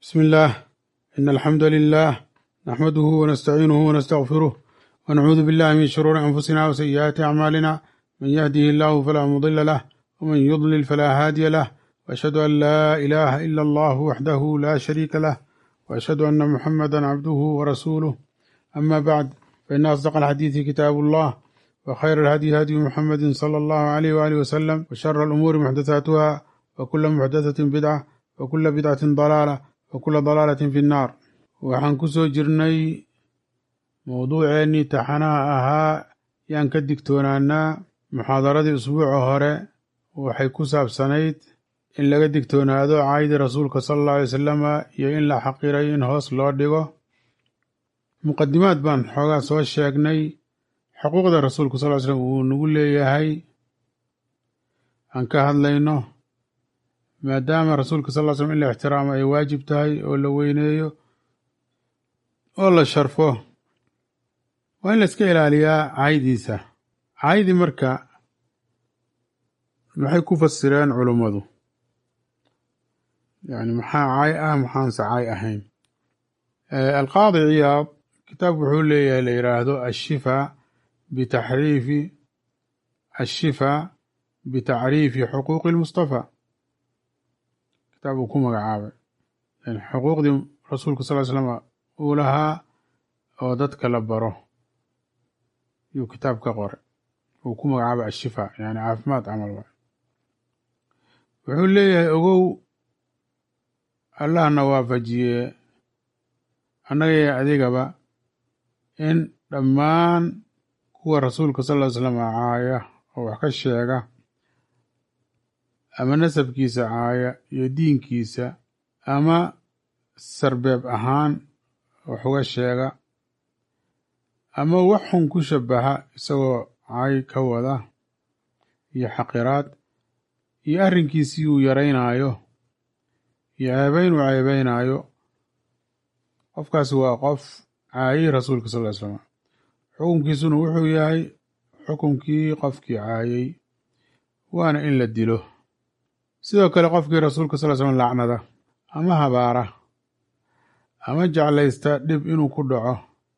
بسم الله إن الحمد لله نحمده ونستعينه ونستغفره ونعوذ بالله من شرور أنفسنا وسيئات أعمالنا من يهده الله فلا مضل له ومن يضلل فلا هادي له وأشهد أن لا إله إلا الله وحده لا شريك له وأشهد أن محمدا عبده ورسوله أما بعد فإن أصدق الحديث كتاب الله وخير الهدي هدي محمد صلى الله عليه وآله وسلم وشر الأمور محدثاتها وكل محدثة بدعة وكل بدعة ضلالة وكل ضلالة في النار waxaan ku soo jirnay mowduuceennii taxanaha ahaa yaan ka digtoonaanaa muxaadaradii usbuuca hore waxay ku saabsanayd in laga digtoonaado caydii rasuulka sala allahu alay wasalama iyo in la xaqiray in hoos loo dhigo muqadimaad baan xoogaa soo sheegnay xuquuqda rasuulku sal ly slam uu nagu leeyahay aan ka hadlayno maadaama rasuulka sal ly slam in la ixtiraamo ay waajib tahay oo la weyneeyo oo la sharfo waa in la iska ilaaliyaa caydiisa caydi marka maxay ku fasireen culummadu yani maxaa cay ah maxaanse cay ahayn alqaadi ciyaad kitaabku wuxuu leeyahay la yidhaahdo ashifa bitaxriifi ashifa bitacriifi xuquuqi lmustafa kitaab uu ku magacaabay yani xuquuqdii rasuulka sal ly slama uu lahaa oo dadka la baro yuu kitaab ka qoray uu ku magacaabay ashifa yani caafimaad camal waay wuxuu leeyahay ogow allahna waafajiye annagaya adigaba in dhammaan kuwa rasuulka sal ly slam caaya oo wax ka sheega ama nasabkiisa caaya iyo diinkiisa ama sarbeeb ahaan wax uga sheega ama wax xun ku shabaha isagoo cay ka wada iyo xaqiraad iyo arrinkiisii uu yaraynaayo iyo ceebayn uu ceebaynaayo qofkaasi waa qof caayay rasuulka sal ly slam xukunkiisuna wuxuu yahay xukunkii qofkii caayay waana in la dilo sidoo kale qofkii rasuulka sal ly slam lacnada ama habaara ama jeclaysta dhib inuu ku dhaco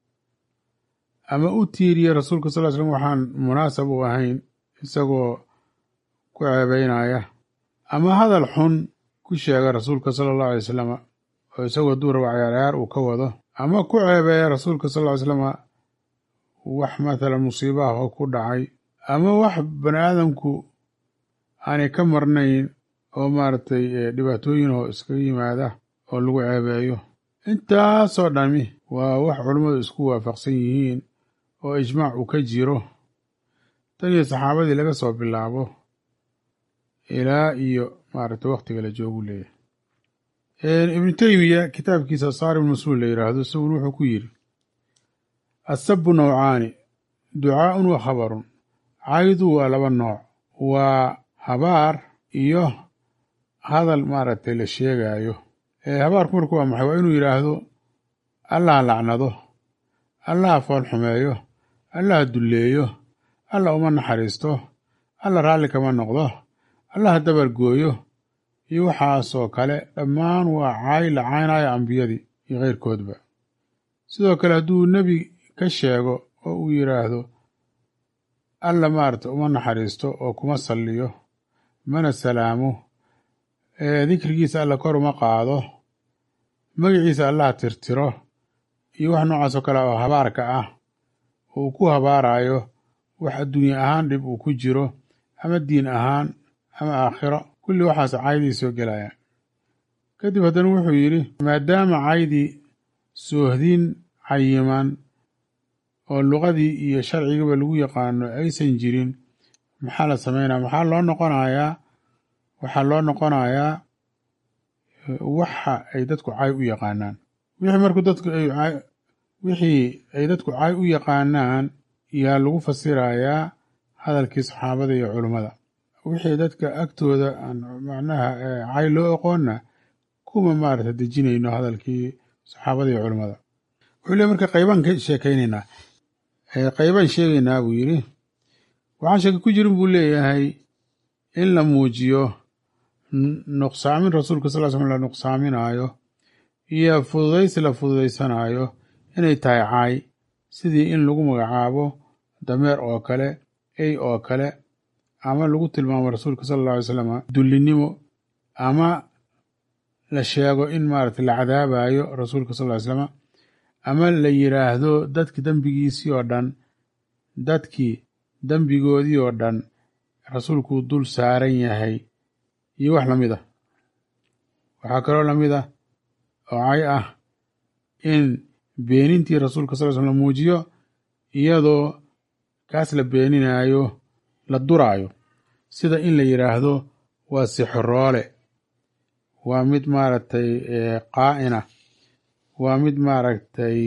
ama u tiiriya rasuulka sal ly slam waxaan munaasab u ahayn isagoo ku ceebeynaya ama hadal xun ku sheega rasuulka sala allahu alay wasalama oo isagoo hadduu rabo cayaarcayaar uu ka wado ama ku ceebeeya rasuulka sal ly slama wax mathalan musiibaha oo ku dhacay ama wax bani aadamku aanay ka marnayn oo maaragtay dhibaatooyin oo iskaga yimaada oo lagu ceebeeyo intaasoo dhami waa wax culummadu isku waafaqsan yihiin oo ijmaac uu ka jiro tan iyo saxaabadii laga soo bilaabo ilaa iyo maaragtay wakhtiga la joogu leeyahay ibnu teymiya kitaabkiisa saarib mas-uul la yidhaahdo isaguna wuxuu ku yidhi asabu nawcaani ducaaun wa khabarun caydu waa laba nooc waa habaar iyo hadal maaragtay la sheegaayo habaarku marku waa maxay waa inuu yidhaahdo allah lacnado allah fool xumeeyo allah dulleeyo allah uma naxariisto allah raalli kama noqdo allah dabargooyo iyo waxaasoo kale dhammaan waa caay la caynaayo ambiyadii iyo keyrkoodba sidoo kale hadduu nebi ka sheego oo uu yidhaahdo alla maarata uma naxariisto oo kuma salliyo mana salaamo dikrigiisa alla kor uma qaado magaciisa allah tirtiro iyo wax noocaasoo kale oo habaarka ah oo uu ku habaarayo wax adduunye ahaan dhib uu ku jiro ama diin ahaan ama aakhiro kulli waxaas caydii soo gelayaan kadib haddana wuxuu yidhi maadaama caydii soohdin cayiman oo luqadii iyo sharcigaba lagu yaqaano aysan jirin maxaa la sameynaya maxaa loo noqonayaa waxaa loo noqonayaa waxa ay dadku cay u yaqaanaan wixii marku dadku ay wixii ay dadku cay u yaqaanaan yaa lagu fasirayaa hadalkii saxaabada iyo culummada wixii dadka agtooda macnaha cay loo aqoonna kuma maarata dejinayno hadalkii saxaabada iyo culummada wuxuu le marka qaybaan ka sheekaynaynaa qaybaan sheegaynaa buu yidhi waxaan sheeke ku jirin buu leeyahay in la muujiyo nuqsaamin rasuulka sal l slam la nuqsaaminaayo iyo fududaysi la fududaysanayo inay tahay caay sidii in lagu magacaabo dameer oo kale ey oo kale ama lagu tilmaamo rasuulka sala alla alay slam dullinimo ama la sheego in maaragtay la cadaabayo rasuulka sal ly slama ama la yiraahdo dadki dembigiisii oo dhan dadkii dembigoodii oo dhan rasuulkuu dul saaran yahay iyo wax lamid ah waxaa kaloo lamid ah oo cay ah in beenintii rasuulka sal l slam la muujiyo iyadoo kaas la beeninayo la duraayo sida in la yiraahdo waa sixroole waa mid maaragtay qaa'ina waa mid maaragtay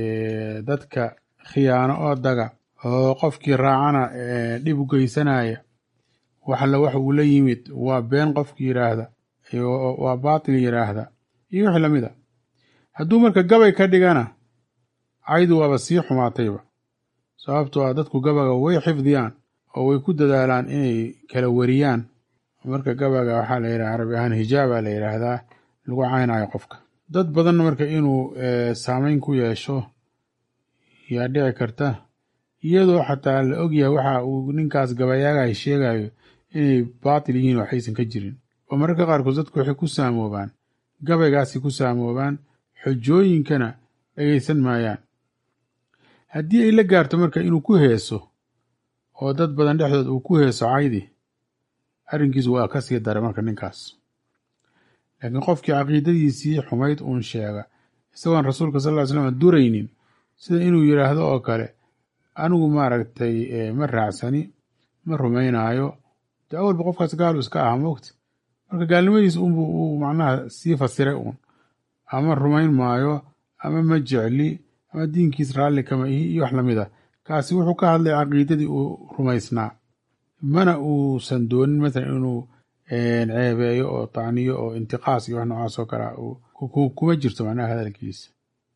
dadka khiyaano oo daga oo qofkii raacana dhib u geysanaya waxalla wax uu la yimid waa been qofkii yiraahda waa baatil yiraahda iyo wixii lamid a hadduu marka gabay ka dhigana caydu waaba sii xumaatayba sababtoo ah dadku gabaga way xifdiyaan oo way ku dadaalaan inay kala wariyaan marka gabaga waxaa la yidhaha carabi ahaan hijaaba la yidhaahdaa lagu caynayo qofka dad badanna marka inuu saameyn ku yeesho yaa dhici karta iyadoo xataa la ogyahay waxa uu ninkaas gabayaagahay sheegayo inay baatil yihiin waxaysan ka jirin oo mararka qaarkood dadku waxay ku saamoobaan gabaygaasi ku saamoobaan xojooyinkana dhegeysan maayaan haddii ay la gaarto marka inuu ku heeso oo dad badan dhexdood uu ku heeso caydi arrinkiisu waa ka sii daray marka ninkaas laakiin qofkii caqiidadiisii xumayd uun sheega isagoon rasuulka sal ly slam duraynin sida inuu yidhaahdo oo kale anigu maaragtay ma raacsani ma rumaynaayo de awalba qofkaas gaalu iska aha mogta marka gaalnimadiisa unbu uu macnaha sii fasiray uun ama rumayn maayo ama ma jecli ama diinkiis raalli kama ihi iyo wax lamid ah kaasi wuxuu ka hadlay caqiidadii uu rumaysnaa mana uusan doonin masalan inuu ceebeeyo oo tacniyo oo intiqaas iyo wax noocaas oo kalea kuma jirto macnaha hadalkiisa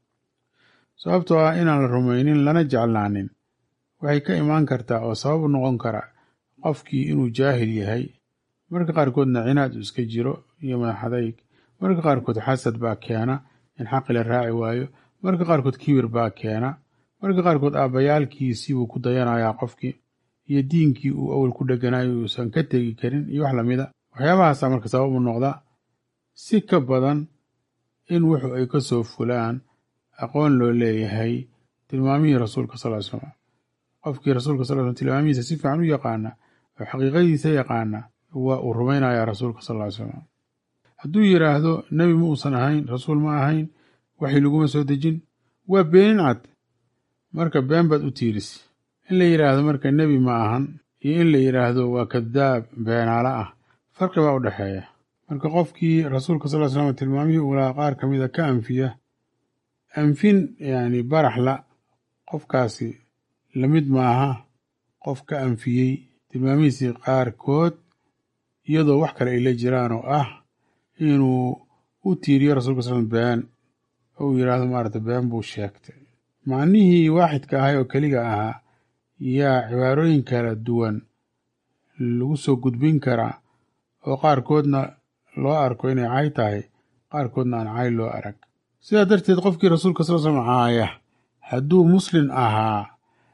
sababtoo ah inaan la rumaynin lana jeclaanin waxay ka imaan kartaa oo sabab u noqon kara qofkii inuu jaahil yahay marka qaarkoodna cinaad uu iska jiro iyo madaxadayg marka qaarkood xasad baa keena in xaqi la raaci waayo marka qaarkood kibir baa keena marka qaarkood aabbayaalkiisii buu ku dayanayaa qofkii iyo diinkii uu awal ku dheganayo uusan ka tegi karin iyo wax lamida waxyaabahaasa marka sabab u noqda si ka badan in wuxu ay ka soo fulaan aqoon loo leeyahay tilmaamihii rasuulka sal ly slam qofkii rasuulka sal slam tilmaamihiisa si fiican u yaqaana oo xaqiiqadiisa yaqaana waa uu rumaynayaa rasuulka sal ly slam hadduu yidhaahdo nebi ma uusan ahayn rasuul ma ahayn waxi laguma soo dejin waa beenin cad marka been baad u tiirisi in la yidhaahdo marka nebi ma ahan iyo in la yidhaahdo waa kadaab beenaala ah farqi baa u dhexeeya marka qofkii rasuulka sal slam tilmaamihii ulaa qaar ka mida ka anfiya anfin yani baraxla qofkaasi lamid maaha qof ka anfiyey tilmaamihiisii qaarkood iyadoo wax kale ay la jiraan oo ah inuu u tiiriyo rasulka sal been oo uu yidhaahdo maarata been buu sheegtay macnihii waaxidka ahay oo keliga ahaa yaa cibaarooyin kala duwan lagu soo gudbin karaa oo qaarkoodna loo arko inay cay tahay qaarkoodna aan cay loo arag sidaa darteed qofkii rasuulka sal slam caaya hadduu muslin ahaa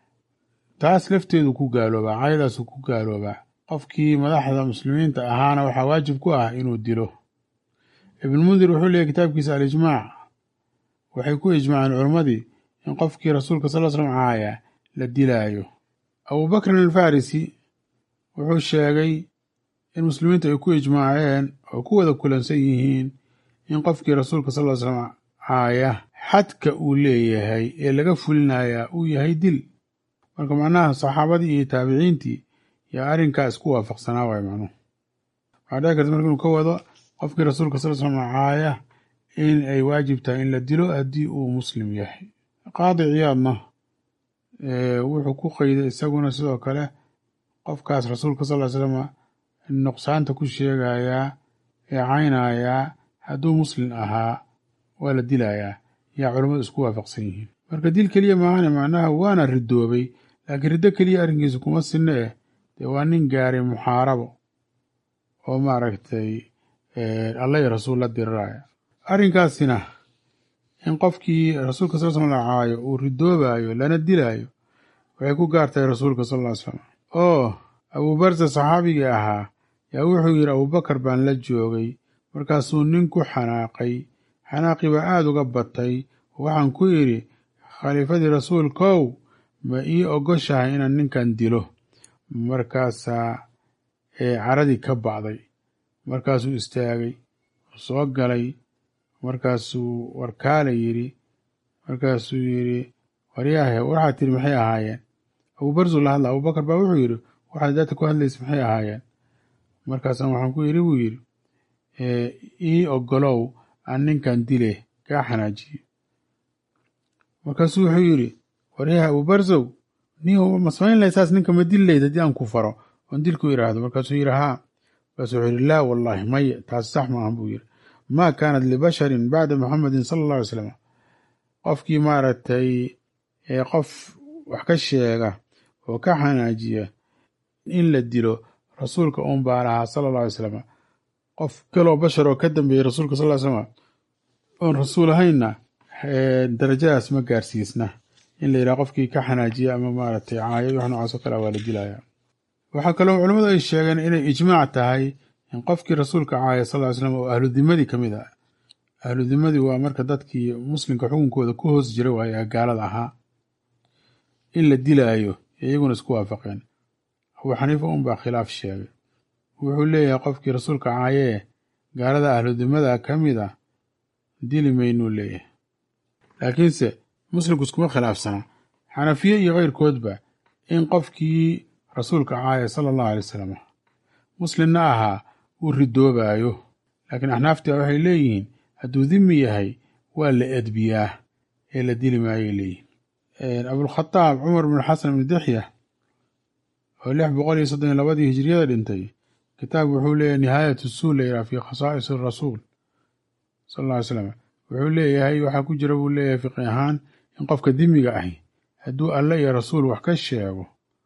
taas lafteedu ku gaaloobaa caydaasu ku gaaloobaa qofkii madaxda muslimiinta ahaana waxaa waajib ku ah inuu dilo ibnmundir wuxuu leeyahy kitaabkiisa alijmaac waxay ku ijmaaceen culimmadii in qofkii rasuulka sal slam caaya la dilaayo abubakrin alfarisi wuxuu sheegay in muslimiintu ay ku ijmaaceen oo ku wada kulansan yihiin in qofkii rasuulka sal slam caaya xadka uu leeyahay ee laga fulinayaa uu yahay dil marka macnaha saxaabadii iyo taabiciintii yaa arrinkaa isku waafaqsanaa waay macnuhu waxaa dhici karta marka inuu ka wado qofkii rasuulka sal slam caaya in ay waajib tahay in la dilo haddii uu muslim yahay qaadi ciyaadna wuxuu ku qeyday isaguna sidoo kale qofkaas rasuulka sal ly slam nuqsaanta ku sheegayaa ee caynayaa hadduu muslim ahaa waa la dilayaa yaa culammadu isku waafaqsan yihiin marka dil keliya maahane macnaha waana ridoobay laakiin riddo keliya arrinkiisa kuma sinno eh dee waa nin gaaray muxaarabo oo maaragtay alla iyo rasuul la diriraya arrinkaasina in qofkii rasuulka sal slam la caayo uu ridoobayo lana dilaayo waxay ku gaartahay rasuulka sal ll ly slam oo abuubarza saxaabigii ahaa yaa wuxuu yidhi abuubakar baan la joogay markaasuu nin ku xanaaqay xanaaqii baa aada uga batay waxaan ku idhi khaliifadii rasuulkow ma ii ogoshahay inaan ninkan dilo markaasaa caradii ka bacday markaasuu istaagay soo galay markaasuu warkaala yidhi markaasuu yidhi waryaahe waxaad tiri maxay ahaayeen abuubarzuu la hadla abubakar baa wuxuu yidhi waxaad daata ku hadlaysa maxay ahaayeen markaasaan waxaan ku yidhi buu yidhi ii ogolow aan ninkan dile kaa xanaajiyo markaasuu wuxuu yidhi waryaha abuubarzow nin ma samayn laysaas ninka ma dili layd haddii aan ku faro oon dilku idhaahdo markaasuu yidhi haa markaasuu wuxuu yidhi laa wallaahi maya taasi sax maahan buu yidhi maa kaanat libasharin bacda muxamedin sala allah alay slam qofkii maaragtay qof wax ka sheega oo ka xanaajiya in la dilo rasuulka uun baa lahaa sala alla alay slam qof kaloo bashar oo ka dambeeyey rasuulka sal ly slam oon rasuul ahaynna darajadaas ma gaarsiisna in la yidhaha qofkii ka xanaajiya ama maaragtay caayad wax noocaas oo kale waa la dilaya waxaa kaloo culimmadu ay sheegeen inay ijmaac tahay in qofkii rasuulka caaya sal ly slam oo ahlu dimadii ka mid ah ahlu dimadii waa marka dadkii muslimka xukunkooda ku hoos jira waaye ee gaalada ahaa in la dilaayo iyaguna isku waafaqeen abuu xaniifa un baa khilaaf sheegay wuxuu leeyahay qofkii rasuulka caayee gaalada ahludimada ka mid a dili maynuu leeyahay laakiinse muslimku iskuma khilaafsana xanafiye iyo keyrkoodba in qofkii rasuulka caaya sala allahu alay wasalam muslimna ahaa uu ridoobayo laakiin axnaaftii waxay leeyihiin hadduu dimi yahay waa la edbiyaa ee la dili maayay leeyihin abulkhataab cumar bn xasan ibni dixya oo lix boqol iyo soddon iyo labadii hijiriyada dhintay kitaab wuxuu leeyahay nihaayatu suul layidhaha fi khasaa'is rasuul sal alla ly slam wuxuu leeyahay waxaa ku jira buu leeyahay fiqi ahaan in qofka dimiga ahi hadduu alle iyo rasuul wax ka sheego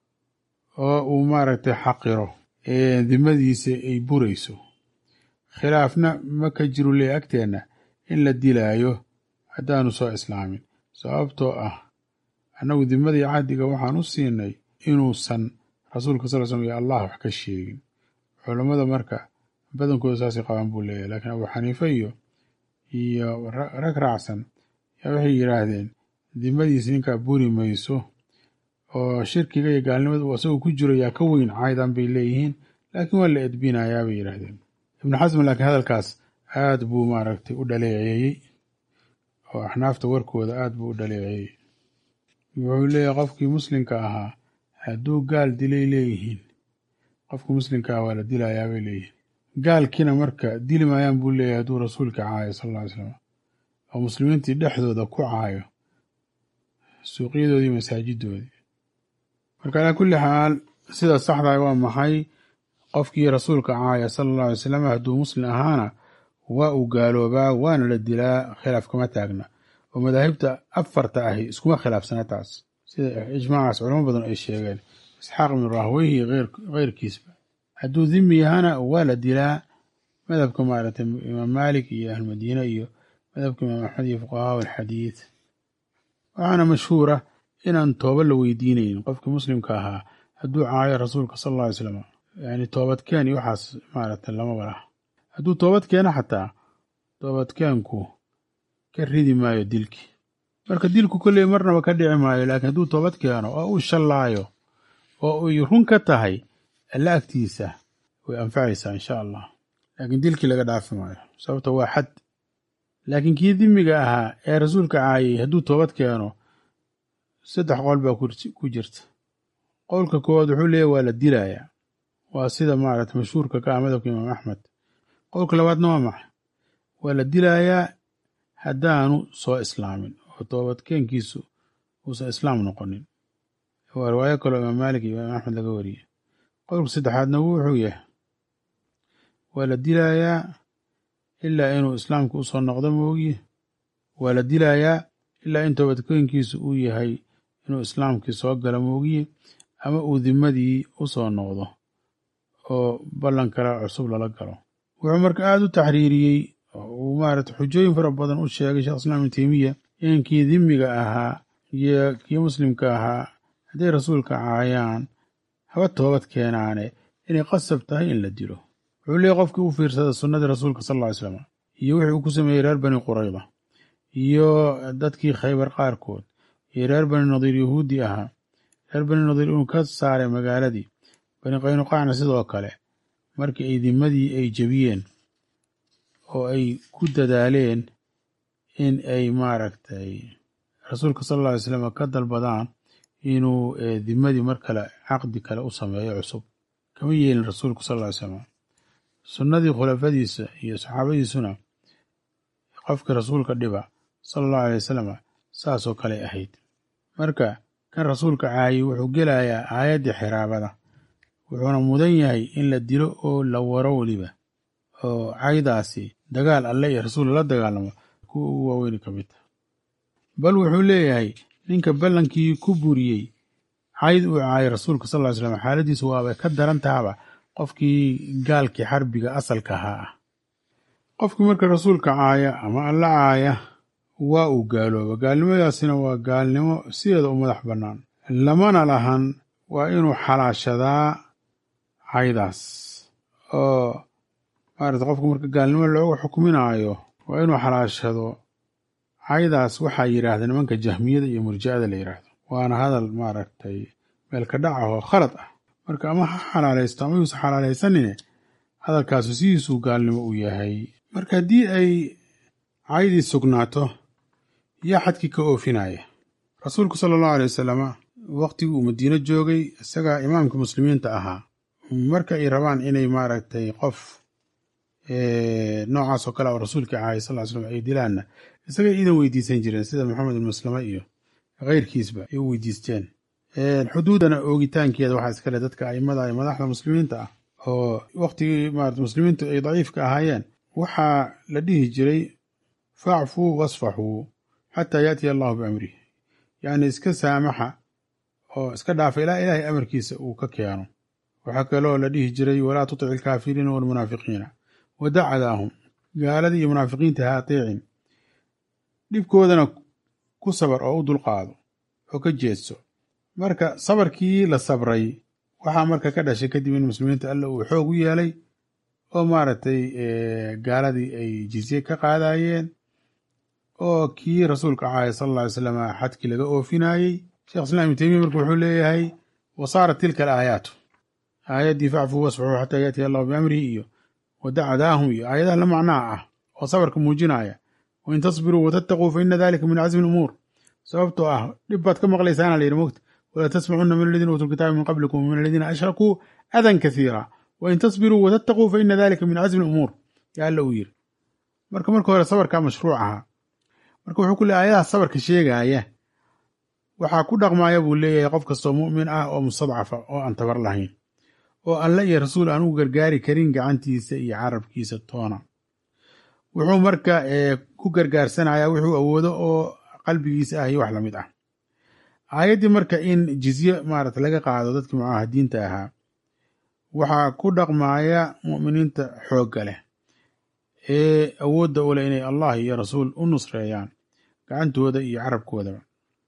oo uu maaragtay xaqiro dimadiisa ay burayso khilaafna ma ka jiru leeyahy agteenna in la dilaayo haddaanu soo islaamin sababtoo ah annagu dimadii cahdiga waxaan u siinay inuusan rasuulka sal slm iyo allah wax ka sheegin culammada marka badankooda saasay qabaan buu leeyahay laakiin abuu xaniife iyo iyo rag raacsan yaa waxay yidhaahdeen dimadiisa ninkaa buri mayso oo shirkiga iyo gaalnimada uu asagoo ku jiro yaa ka weyn caydan bay leeyihiin laakiin waa la edbinayaa bay yidhaahdeen ibnu xasm laakiin hadalkaas aad buu maaragtay u dhaleeceeyey oo axnaafta warkooda aad buu u dhaleeceeyey wuxuu leeyahay qofkii muslimka ahaa hadduu gaal dilay leeyihiin qofka muslimka ah waa la dilayaa bay leeyihiin gaalkiina marka dili maayaan buu leeyahay hadduu rasuulka caayo sal alla ly slam oo muslimiintii dhexdooda ku caayo suuqyadoodii masaajidoodii marka calaa kulli xaal sida saxdaa waa maxay qofkii rasuulka caaya sala allahu alay slam hadduu muslim ahaana waa uu gaaloobaa waana la dilaa khilaaf kama taagna oo madaahibta afarta ahi iskuma khilaafsana taas sida ijmaacaas culamo badan ay sheegeen isxaaq ibnu rahweyhi keyrkiisba hadduu dimi yahana waa la dilaa madhabka maaragtay imaam maalik iyo ahlmadiine iyo madhabka imaam axmed iyo fuqahaa alxadiid waxaana mashhuura inaan tooba la weydiinaynin qofkii muslimka ahaa hadduu caayo rasuulka sal alla alay slam yani toobadkeen iyo waxaas maaragtay lamaba laha hadduu toobad keeno xataa toobadkeenku ka ridi maayo dilkii marka dilku kolley marnaba ka dhici maayo laakiin hadduu toobad keeno oo uu shallaayo oo ay run ka tahay alla agtiisa way anfacaysaa insha allah laakiin dilkii laga dhaafi maayo sababta waa xad laakiin kii dimiga ahaa ee rasuulka caayay hadduu toobad keeno saddex qowl baa ku jirta qowlka koowaad wuxuu leeyahy waa la dilayaa waa sida maaragta mashhuurka ka ah madhabka imaam axmed qowlka labaadna waa maxay waa la dilayaa haddaanu soo islaamin oo toobadkeenkiisu uusan islaam noqonin waa riwaayo kaloo imaam maalik iyo imaam axmed laga wariyey qowlka saddexaadna wuxuu yahay waa la dilayaa ilaa inuu islaamka usoo noqdo moogiye waa la dilayaa ilaa in toobadkeenkiisu uu yahay inuu islaamkii soo galo moogiye ama uu dimadii usoo noqdo oo ballan kale cusub lala galo wuxuu marka aada u taxriiriyey uu maarata xujooyin fara badan u sheegay sheekh islaam ibnu teymiya in kii dhimiga ahaa iyo kii muslimka ahaa hadday rasuulka caayaan haba toobad keenaane inay qasab tahay in la dilo wuxuu leeyay qofkii u fiirsada sunnadii rasuulka sal ll ly slam iyo wixii uu ku sameeyey reer bani qurayda iyo dadkii khaybar qaarkood iyo reer bani nadiir yahuudi ahaa reer bani nadiir inuu ka saaray magaaladii bani qaynuqaacna sidoo kale markii ay dimadii ay jebiyeen oo ay ku dadaaleen in ay maaragtay rasuulka sal alla alay slam ka dalbadaan inuu dimadii mar kale caqdi kale u sameeyo cusub kama yeelin rasuulku sal ll ly slam sunnadii khulafadiisa iyo saxaabadiisuna qofkii rasuulka dhiba sala allahu alay wasalam saasoo kale ahayd marka kan rasuulka caayey wuxuu gelayaa aayaddii xiraabada wuxuuna mudan yahay in la dilo oo la waro weliba oo caydaasi dagaal alle iyo rasuul la dagaalamo kuwa ugu waaweyni ka mid taha bal wuxuu leeyahay ninka ballankii ku buriyey cayd uu caayay rasuulka sal ly slam xaaladiisu waabay ka daran tahaba qofkii gaalkii xarbiga asalka ahaa ah qofkii marka rasuulka caaya ama alla caaya waa uu gaalooba gaalnimadaasina waa gaalnimo sideeda u madax bannaan lamana lahan waa inuu xalaashadaa caydaas oo maarata qofka marka gaalnimo looga xukminaayo waa inuu xalaashado caydaas waxaa yidhaahda nimanka jahmiyada iyo murja'ada la yidhaahdo waana hadal maaragtay meelka dhac ah oo khalad ah marka ama ha xalaalaysto ama yuusa xalaalaysanine hadalkaasu sidiisuu gaalnimo u yahay marka haddii ay caydii sugnaato yaa xadkii ka oofinaya rasuulku sala allahu alay wasalama waqtigii uu madiino joogay isagaa imaamka muslimiinta ahaa marka ay rabaan inay maaragtay qof noocaas oo kale oo rasuulkii caayay sal ly slam ay dilaanna isagay iidan weydiisan jireen sida maxamed ibn maslama iyo keyrkiisba ay u weydiisteen xuduudana oogitaankeeda waxaa iskale dadka aimada iyo madaxda muslimiinta ah oo waqtigii maarata muslimiintu ay daciifka ahaayeen waxaa la dhihi jiray facfuu wasfaxuu xataa yaatiya allahu biamrih yacni iska saamaxa oo iska dhaafa ilaa ilaahay amarkiisa uu ka keeno waxaa kaloo la dhihi jiray walaa tutic ilkaafiriina walmunaafiqiina wadacadaahum gaaladii iyo munaafiqiinta ha ateecin dhibkoodana ku sabar oo u dulqaado oo ka jeedso marka sabarkii la sabray waxaa marka ka dhashay kadib in muslimiinta alla uu xoog u yeelay oo maaragtay gaaladii ay jizye ka qaadayeen oo kii rasuulka caaya sal alla ly slam xadkii laga oofinayey sheekh islam ibnu teymiya marka wuxuu leeyahay wa saarat tilka alaayaatu aayaddii facfuu wasfaxuu xataa yaatiya allahu biamrihi iyo wadacadaahum iyo aayadaha la macnaha ah oo sabarka muujinaya wain tasbiruu watattaquu fa ina dalika min casmi lumuur sababtoo ah dhib baad ka maqlaysaana la yidhi mogta walaa tasmacuna min aladiina uutuu lkitaaba min qablikum wamin aladiina ashrakuu adan kasiira wain tasbiruu watattaquu fa ina dalika min casmi lumuur yaa alla uu yiri marka marka hore sabarkaa mashruuc ahaa marka wuxuu ku leey ayadaha sabarka sheegaaya waxaa ku dhaqmaya buu leeyahay qof kastoo mu'min ah oo mustadcafa oo aan tabar lahayn oo alle iyo rasuul aan u gargaari karin gacantiisa iyo carabkiisa toona wuxuu marka ku gargaarsanayaa wuxuu awoodo oo qalbigiisa ah iyo wax lamid ah aayaddii marka in jizye maarata laga qaado dadkii mucaahadiinta ahaa waxaa ku dhaqmaya mu'miniinta xoogga leh ee awoodda u leh inay allah iyo rasuul u nusreeyaan gacantooda iyo carabkoodaba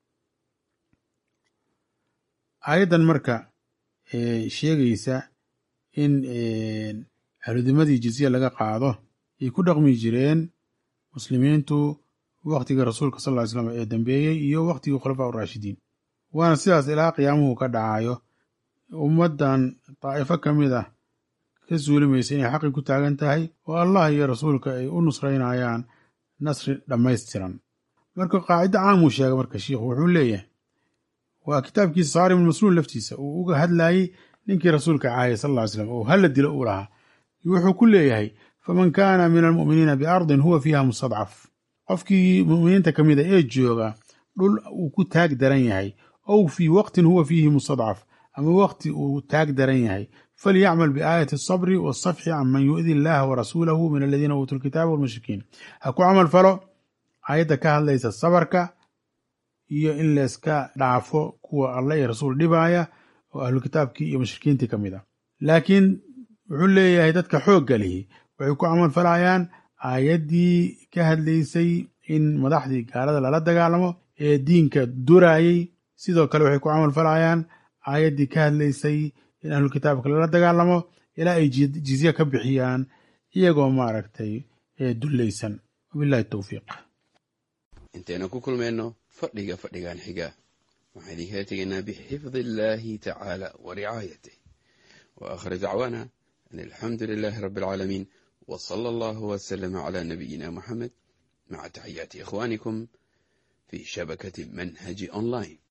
aayaddan marka sheegaysa in ahludimadii jizye laga qaado ay ku dhaqmi jireen muslimiintu waktigii rasuulka sal ly slam ee dambeeyey iyo waktigii khulafaa uraashidiin waana sidaas ilaa qiyaamuhu ka dhacayo ummaddan daa'ifo ka mid ah ka suulimaysa inay xaqi ku taagan tahay oo allah iyo rasuulka ay u nusraynayaan nasri dhammaystiran marka qaacido caamuu sheega marka shiikhu wuxuu leeyahay waa kitaabkiisa saarim masluul laftiisa uu uga hadlayey ninkii rasuulka caayay sal ly slam oo hala dilo uu lahaa wuxuu ku leeyahay faman kaana min almu'miniina biardin huwa fiiha mustadcaf qofkii mu'miniinta ka mida ee jooga dhul uu ku taag daran yahay ow fii waqtin huwa fiihi mustadcaf ama waqti uu taag daran yahay falyacmal biaayati asabri wasafxi can man yu'di illaha warasuulahu min aladiina uutuu lkitaaba walmushrikiin ha ku camal falo aayadda ka hadlaysa sabarka iyo in layska dhaafo kuwa allah iyo rasuul dhibaaya oo ahlu kitaabkii iyo mushrikiintii ka mid a laakiin wuxuu leeyahay dadka xoogga lihi waxay ku camal falayaan aayaddii ka hadlaysay in madaxdii gaalada lala dagaalamo ee diinka durayey sidoo kale waxay ku camal falayaan aayaddii ka hadlaysay in ahlulkitaabka lala dagaalamo ilaa ay jizye ka bixiyaan iyagoo maaragtay dullaysan wabillahi towfiiq intaynu ku kulmayno fadhiga fadhigan xiga waxaan idinkala tegaynaa bixifdi illaahi tacaala wa ricaayatih wa aakhir dacwaana an alxamdu lilaahi rabbi alcaalamiin wa sala allahu wasalama calaa nabiyina muxamed maca taxiyaati ikhwaanikum fii shabakati manhaji online